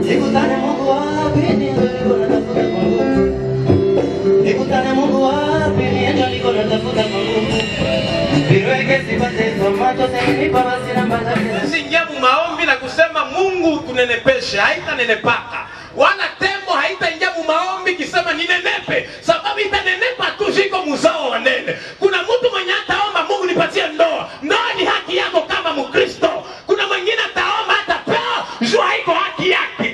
Nikutane Mungu wapi ndio niko natafuta kwa nguvu. Nikutane Mungu wapi ndio niko natafuta kwa nguvu. Niweke sipate tomato senipa basi namba zake. Usiingia mu maombi na kusema Mungu tunenepeshe, haitanenepaka wala tembo haitaingia mu maombi kisema ninenepe, sababu itanenepa tu, ziko muzao wa nene. Kuna mtu mwenye ataomba Mungu nipatie ndoa, ndoa ni haki yako kama Mkristo. Kuna mwingine ataomba atapewa, jua haiko haki yake.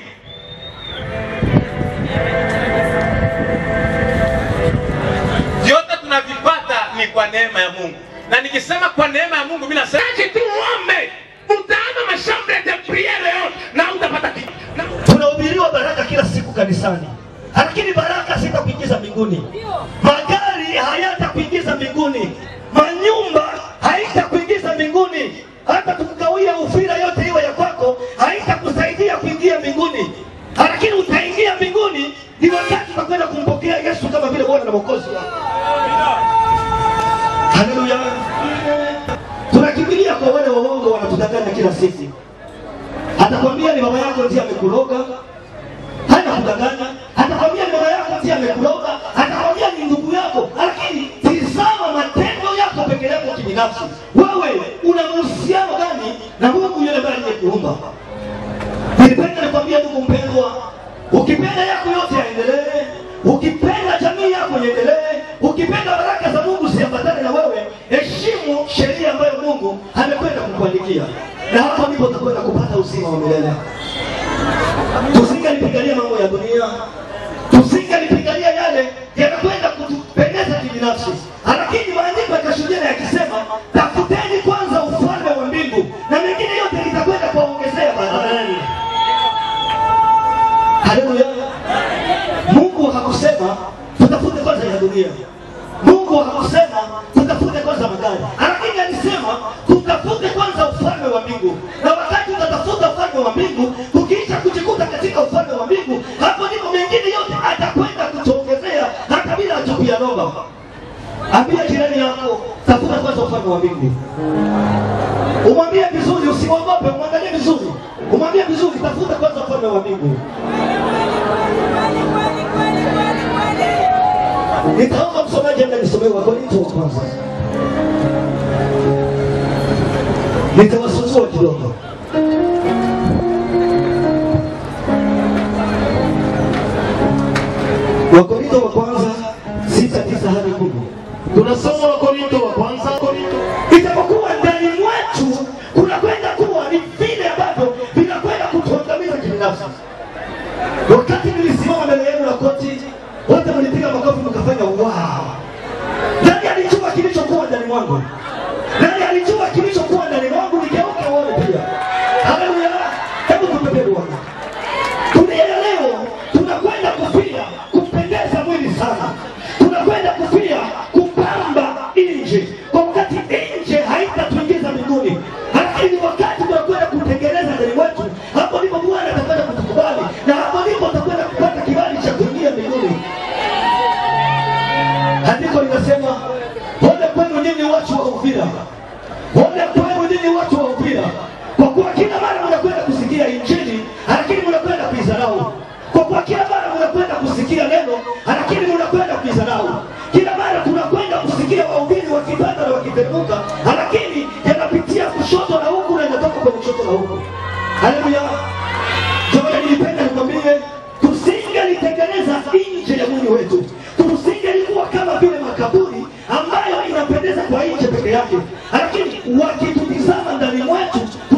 Vyote tunavipata ni kwa neema ya Mungu, na nikisema kwa neema ya Mungu, mimi nasema aje tu uombe, utaama mashambre de priere yote na utapata kitu na tunahubiriwa baraka kila siku kanisani, lakini baraka zitakuingiza mbinguni. Magari hayatakuingiza mbinguni, manyumba haitakuingiza mbinguni, hata tukugawia ufira yote iwe ya kwako, haitakusaidia kuingia mbinguni, lakini utaingia mbinguni ni wakati utakwenda kumpokea Yesu kama vile Bwana na Mwokozi wako. Haleluya! Tunakimbilia kwa wale waongo wanatudanganya kila siku atakwambia ni baba yako ndiye amekuroga, hana kudanganya. Atakwambia ni baba yako ndiye amekuroga, atakwambia ni ndugu yako, lakini tizama matendo yako peke yako kibinafsi. Wewe una mahusiano gani na Mungu yule ambaye aliyekuumba? Nilipenda nikwambia ndugu mpendwa, ukipenda yako yote yaendelee, ukipenda jamii yako iendelee, ukipenda baraka za Mungu ziambatane na wewe, heshimu sheria ambayo Mungu amekwenda kukuandikia, na hapo ndipo utakwenda kupata uzima wa milele. Tusingalipigania mambo ya dunia, tusingalipigania yale yanakwenda kutupendeza kibinafsi, lakini maandiko yakashuhudia na yakisema, tafuteni kwanza ufalme wa mbingu na mengine yote litakwenda kuwaongezea baadaye. Haleluya! Mungu hakusema tutafute kwanza ya dunia. Mungu hakusema tutafute kwanza magari, lakini alisema tutafute kwanza ufalme wa mbingu. Na wakati utatafuta ufalme wa mbingu, ukiisha kujikuta katika ufalme wa mbingu, hapo ndipo mengine yote atakwenda kutuongezea hata bila tupia roba. Ambia jirani yako, tafuta kwanza ufalme wa mbingu. Umwambie vizuri, usimwogope, umwangalie vizuri, umwambie vizuri, tafuta kwanza ufalme wa mbingu. Nitaomba msomaji enda nisomee Wakorintho wa kwanza, nitawasuzua kidogo. Wakorintho wa kwanza sita tisa hadi kumi. Tunasoma Wakorinto wa kwanza, Korinto Itapokuwa ndani mwetu kunakwenda kuwa ni vile ambavyo vinakwenda kutuangamiza kibinafsi. Wakati nilisimama mbele yenu na koti, wote mlipiga makofi mkafanya wow. Nani alijua kilichokuwa ndani mwangu? Nani alijua kilichokuwa ndani mwangu? Nigeuke uone pia. Haleluya! Hebu tupepe Bwana. Dunia ya leo tunakwenda kufia kupendeza mwili sana, tunakwenda kufia kupamba nje, kwa wakati nje haitatuingiza mbinguni, lakini wakati tunakwenda kutengeneza ndani mwetu, hapo ndipo Bwana atakwenda kutukubali, na hapo ndipo tutakwenda kupata kibali cha kuingia mbinguni. Andiko linasema ole kwenu nyinyi watu wa Uvira, ole kwenu nyinyi watu wa Uvira, kwa kuwa kila mara mnakwenda kusikia injili, lakini mnakwenda kuizarau. Kwa kuwa kila mara mnakwenda kusikia neno, lakini mnakwenda kuizarau. Kila mara tunakwenda kusikia wahubiri wakipanda na wakiteremka, lakini yanapitia kushoto na huku na yanatoka kwenye kushoto na huku. Haleluya! Ndio nilipenda nikwambie, tusingelitengeneza nje ya mwili wetu, tusingelikuwa kama vile makaburi ambayo inapendeza kwa nje peke yake, lakini wakitutizama ndani mwetu